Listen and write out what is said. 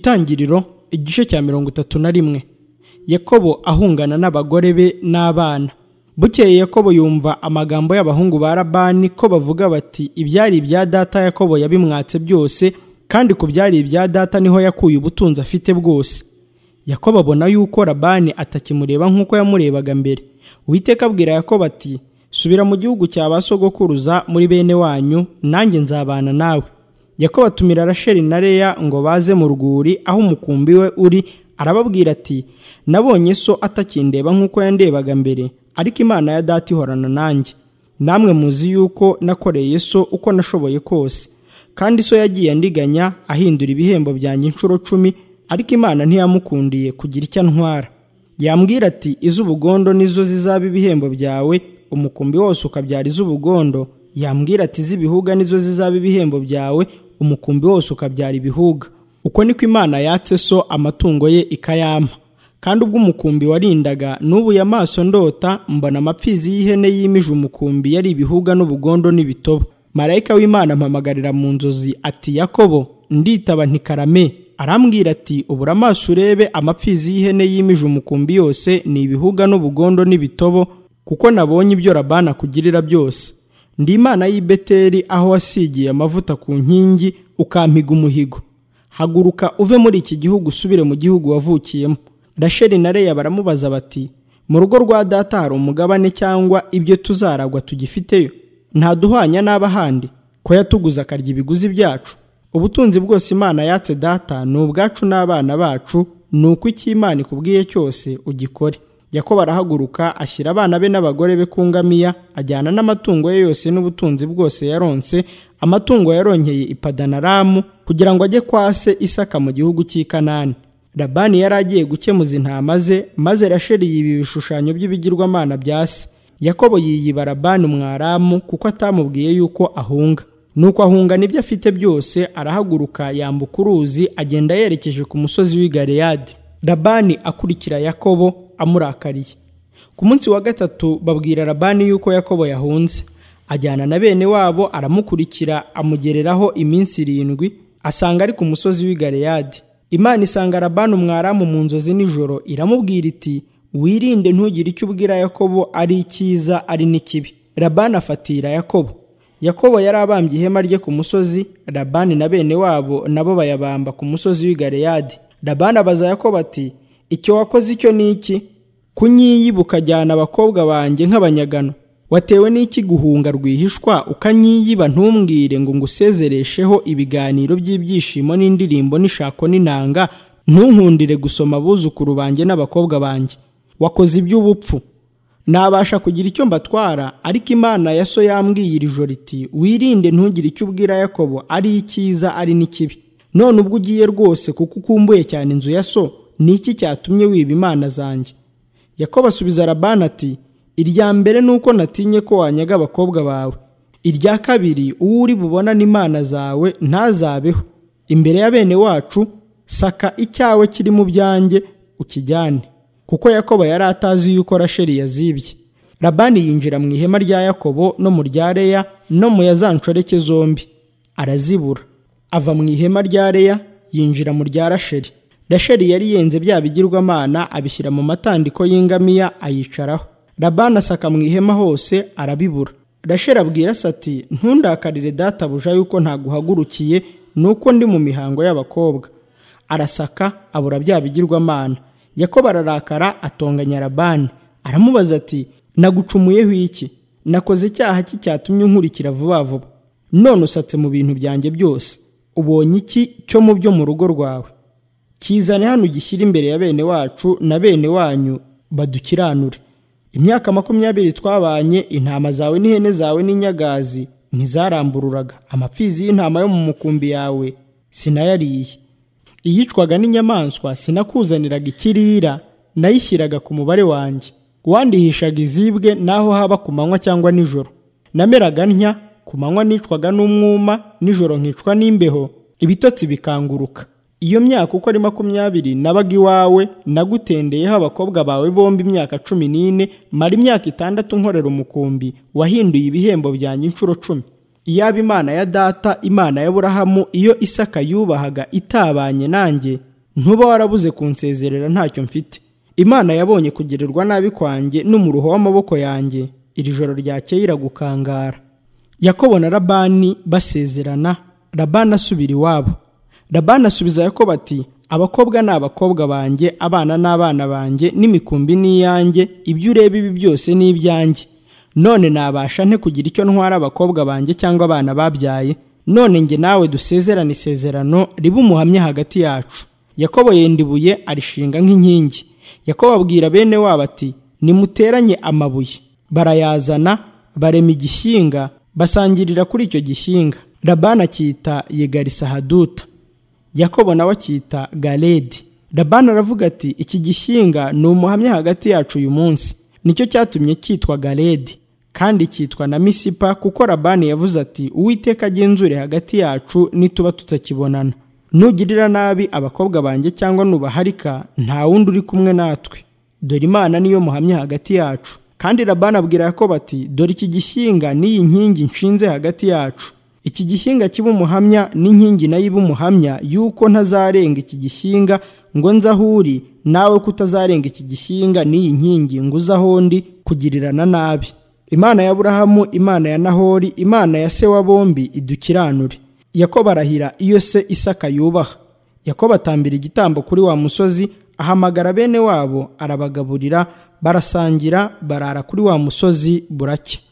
itangiriro igice cya mirongo itatu na rimwe yakobo ahungana n'abagore be n'abana bukeye yakobo yumva amagambo y'abahungu ba labani ko bavuga bati ibyari ibya data yakobo yabimwatse byose kandi ku byari ibya data niho yakuye ubutunzi afite bwose yakobo abona yuko labani atakimureba nk'uko yamurebaga mbere Uwiteka abwira yakobo ati subira mu gihugu cya ba sogokuruza muri bene wanyu nanjye nzabana nawe yakobo atumira rasheli na leya ngo baze mu rwuri aho umukumbi we uri arababwira ati nabonye so atakindeba nk'uko yandebaga mbere ariko imana ya data ihorana nanjye namwe muzi yuko nakoreye so uko nashoboye kose kandi so yagiye andiganya ahindura ibihembo byanjye inshuro cumi ariko imana ntiyamukundiye kugira icyo antwara yambwira ati iz'ubugondo nizo zizaba ibihembo byawe umukumbi wose ukabyara iz'ubugondo yambwira ati iz'ibihuga nizo zizaba ibihembo byawe umukumbi wose ukabyara ibihuga uko niko imana yatse so amatungo ye ikayampa kandi ubwo umukumbi warindaga n'ubuye amaso ndota mbona amapfizi y'ihene yimije umukumbi yari ibihuga n'ubugondo n'ibitobo marayika w'imana ampamagarira mu nzozi ati yakobo nditaba ntikarame arambwira ati ubura amaso urebe amapfizi y'ihene yimije umukumbi yose ni ibihuga n'ubugondo n'ibitobo kuko nabonye ibyo labani akugirira byose ndi imana y'i beteli aho wasigiye amavuta ku nkingi ukampiga umuhigo haguruka uve muri iki gihugu usubire mu gihugu wavukiyemo rasheli na leya baramubaza bati mu rugo rwa data hari umugabane cyangwa ibyo tuzaragwa tugifiteyo ntaduhwanya n'abahandi ko yatuguze akarya ibiguzi byacu ubutunzi bwose imana yatse data ni ubwacu n'abana bacu ni uko icyo imana ikubwiye cyose ugikore yakobo arahaguruka ashyira abana be n'abagore be ku ngamiya ajyana n'amatungo ye yose n'ubutunzi bwose yaronse amatungo yaronkeye ipadanaramu kugira ngo ajye kwa se isaka mu gihugu cy'i kanani labani yari agiye gukemuza intama ze maze rasheli yiba ibishushanyo by'ibigirwamana bya se yakobo yiyiba labani umwaramu kuko atamubwiye yuko ahunga nuko ahunga n'ibyo afite byose arahaguruka yambuka uruzi agenda yerekeje ku musozi w'i galeyadi labani akurikira yakobo amurakariye ku munsi wa gatatu babwira labani yuko yakobo yahunze ajyana na bene wabo aramukurikira amugereraho iminsi irindwi asanga ari ku musozi w'i galeyadi imana isanga labani umwaramu mu nzozi nijoro iramubwira iti wirinde ntugire icyo ubwira yakobo ari icyiza ari n'ikibi labani afatira yakobo yakobo yari abambye ihema rye ku musozi labani na bene wabo nabo bayabamba ku musozi w'i galeyadi labani abaza yakobo ati icyo wakoze icyo ni iki kunyiyiba ukajyana abakobwa banjye nk'abanyagano watewe n'iki guhunga rwihishwa ukanyiyiba ntumbwire ngo ngusezeresheho ibiganiro by'ibyishimo n'indirimbo n'ishako n'inanga ntunkundire gusoma abuzukuru banjye n'abakobwa banjye wakoze iby'ubupfu nabasha kugira icyo mbatwara ariko imana ya so yambwiye iri joro iti wirinde ntugire icyo ubwira yakobo ari icyiza ari n'ikibi none ubwo ugiye rwose kuko ukumbuye cyane inzu ya so ni iki cyatumye wiba imana zanjye yakobo asubiza labani ati irya mbere ni uko natinye ko wanyaga abakobwa bawe irya kabiri uwo uri bubona n'imana zawe ntazabeho imbere ya bene wacu saka icyawe kiri mu byanjye ukijyane kuko yakobo yari atazi yuko rasheli yazibye labani yinjira mu ihema rya yakobo no mu rya reya no mu ya za nshoreke zombi arazibura ava mu ihema rya reya yinjira mu rya rasheli rasheli yari yenze bya bigirwamana abishyira mu matandiko y'ingamiya ayicaraho labani asaka mu ihema hose arabibura rasheli abwira se ati ntundakarire databuja yuko ntaguhagurukiye nuko ndi mu mihango y'abakobwa arasaka abura bya bigirwamana yakobo ararakara atonganya labani aramubaza ati nagucumuyeho iki nakoze icyaha ki cyatumye unkurikira vuba vuba none usatse mu bintu byanjye byose ubonye iki cyo mu byo mu rugo rwawe kizane hano gishyira imbere ya bene wacu na bene wanyu badukiranure imyaka makumyabiri twabanye intama zawe n'ihene zawe n'inyagazi ntizarambururaga amapfizi y'intama yo mu mukumbi yawe sinayariye iyicwaga n'inyamaswa sinakuzaniraga ikirira nayishyiraga ku mubare wanjye wandihishaga izibwe n'aho haba ku manywa cyangwa nijoro nameraga ntya ku manywa nicwaga n'umwuma nijoro nkicwa n'imbeho ibitotsi bikanguruka iyo myaka uko ari makumyabiri nabaga iwawe nagutendeyeho abakobwa bawe bombi imyaka cumi n'ine mara imyaka itandatu nkorera umukumbi wahinduye ibihembo byanjye inshuro cumi iyaba imana ya data imana y'aburahamu iyo isaka yubahaga itabanye nanjye ntuba warabuze kunsezerera ntacyo mfite imana yabonye kugirirwa nabi kwanjye n'umuruho w'amaboko yanjye iri joro ryakeye iragukangara yakobo na labani basezerana labani asubira iwabo labani asubiza yakobo ati abakobwa ni abakobwa banjye abana ni abana banjye n'imikumbi ni iyanjye ibyo ureba ibi byose ni ibyanjye none nabasha nte kugira icyo ntwara abakobwa banjye cyangwa abana babyaye none nge nawe dusezerane isezerano riba umuhamya hagati yacu yakobo yenda ibuye arishinga nk'inkingi yakobo abwira bene wabo ati nimuteranye amabuye barayazana barema igishyinga basangirira kuri icyo gishyinga labani akita yegarisa haduta yakobo nawe akita garedi labani aravuga ati iki gishyinga ni umuhamya hagati yacu uyu munsi nicyo cyatumye cyitwa garedi kandi cyitwa na misipa kuko labani yavuze ati uwiteka agenzure hagati yacu nituba tutakibonana nugirira nabi abakobwa banjye cyangwa nubaharika nta wundi uri kumwe natwe dore imana niyo muhamya hagati yacu kandi labani abwira yakobo ati dore iki gishyinga n'iyi nkingi nshinze hagati yacu iki gishyinga kiba umuhamya n'inkingi nayo iba umuhamya y'uko ntazarenga iki gishyinga ngo nze aho uri nawe ko utazarenga iki gishyinga n'iyi nkingi ngo uze aho ndi kugirirana nabi imana ya burahamu imana ya nahori imana ya se wa bombi idukiranure yakobo arahira iyo se isaka yubaha yakobo atambira igitambo kuri wa musozi ahamagara bene wabo arabagaburira barasangira barara kuri wa musozi buracya